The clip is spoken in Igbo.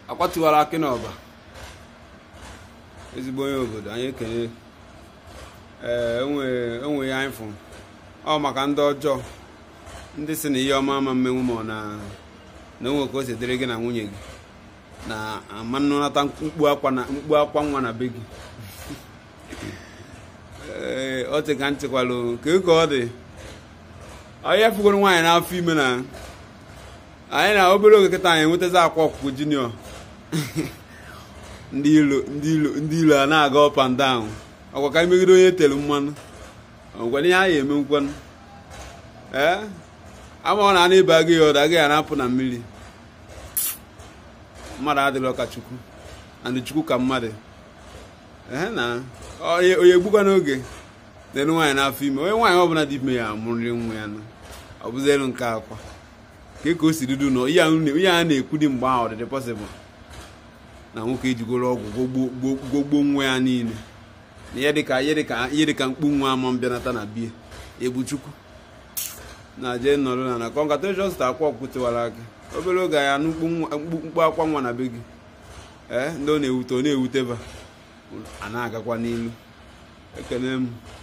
akwatụwara akị n'ọba ezigbo onye obodo anyị ekele ee enwe ya anyị fụ ọ maka ndị ọjọọ ndị si na ihe ọma ama mmenwu ma ọ na na onwe ka o si dịrị gị na nwunye gị na ama nnụnata mkpu akwa na mkpu akwa nwa na be gị ee ọ dị ka ntịkwalụ ka ka ọ dị onye fugoro nwaanyị n'afọ ime na anyị na obere oge kịta anyị enwetazi akwa ọkụkọ junior ndị ilo ndị ilo ndị ilo a na-aga up and down ọkwa ka megide onye tere mmanụ ọgwara ihe a ya eme nkwanụ ee ama ọ na ana ịba gị ya ọda agaghị arapụ na mmiri mmadụ adịghị ọka chukwu and chukwu ka mmadụ ee na onye egbukwa n'oge na-elu nwaanyị n'afọ ime onye nwaanyị ọbụla dị ime ya amụrịrị nwa ya na ọ bụzi elu nke akwa ka ka o si dudu nọ ihe a na-ekwu dị mgbe ahụ ọdịdị pọsịbụl na nwoke ejigoro ọgwụ gbogbo nwa ya niile na ihe dịka ihe dịka ihe dịka mkpu nwa ama mbịanata na bie egbu chukwu na jee nọrọ na na congratulations ta akwa ọkwụtewara aka obere oge ya nụ mkpu akwa nwa na be gị ee ndị ọ na-ewute ọ na-ewuteba a na-agakwa n'ilu ekele m